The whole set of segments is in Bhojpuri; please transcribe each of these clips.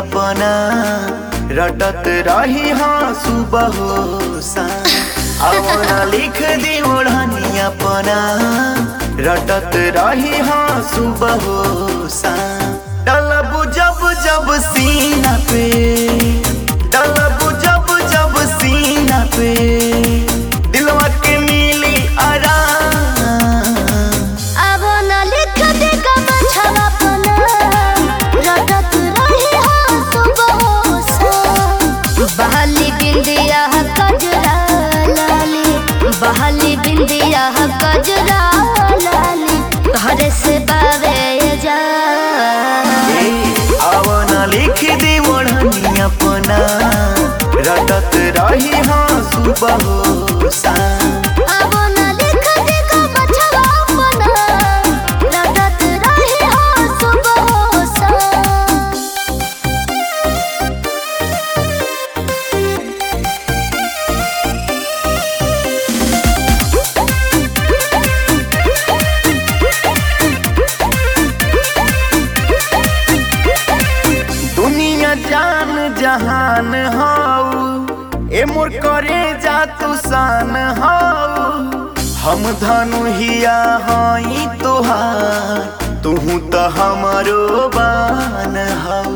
अपना रटत रही हाँ सुबह हो शाम अपना लिख दी ओढ़नी अपना रटत रही हाँ सुबह हो शाम डलब जब जब सीना पे डलब जब जब सीना पे दिलवा के मिली आराम अब न लिख दे कमछवा पना रटत रही हो सुबह सा बहाली बिंदिया कजरा लाली बहाली बिंदिया कजरा लाली तोहरे से बावे जा आवना लिख दी ओढ़नी अपना रटत रही हाँ सुबह हो शाम अब न लिख दे कमछवा पना रटत रही हो सुबह सा दुनिया जान जहान हाउ ए मोर करे जा तू शान हाउ हम धनु हिया हई तोहार तुहू तो हमारो बान हाउ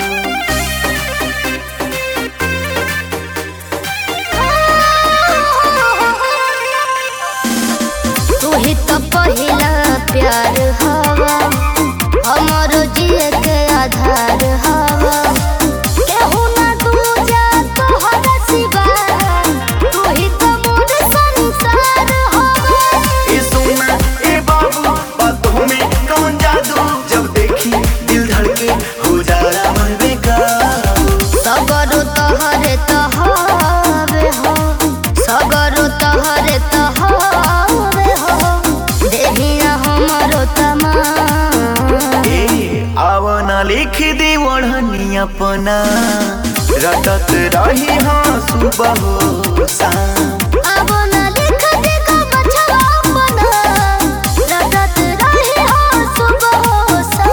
तू ही तो पहिला प्यार हवा हमारो जिए के आधार हवा केहू ना दूजा तोहरा सिवा तू ही तो मोर संसार हवा ए सोना ए बाबू बातों में कौन जादू जब देखी दिल धड़के हो जाला मन बेकाबू सगरो तोहरे तहरे हो सगरो तोहरे तहरे हो देहिया हमारो तमा ए आवना लिख दी ओढ़नी अपना रटत रही हाँ सुबह हो शाम अब न लिख दे कमछवा पना रटत रही हो सुबह सा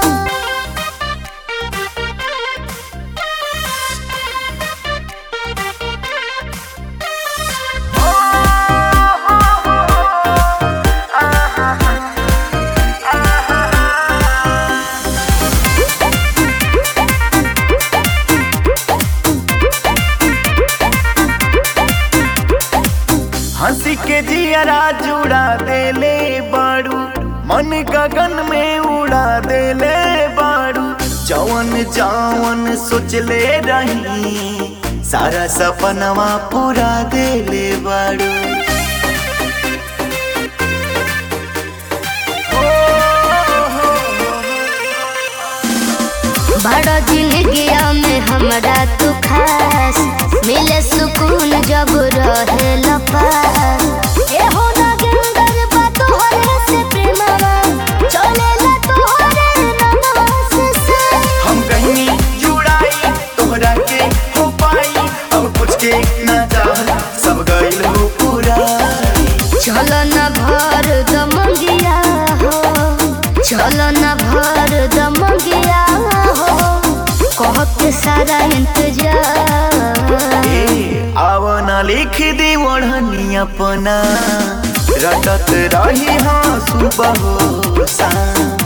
हंसी के जियरा जुड़ा देले बाड़ू मन गगन में उड़ा देले बाड़ू जवन जवन सोचले रही सारा सपनवा पूरा देले बाड़ू बड़ा जिंदगिया में हमरा तू खास मिले सुकून जब रहे लपास ए हो नागेंदर बा तोहरे से प्रेमवा चले ला तोहरे ननवा से से हम कहीं जुड़ाई तोहरा के हो पाई अब कुछ के ना चाह सब गइल हो पूरा चल न भर दमंगिया हो चल न भर दमंगिया हो कह के सारा इंतजार ए आवना लिख दी ओढ़नी अपना रटत रही हाँ सुबह हो शाम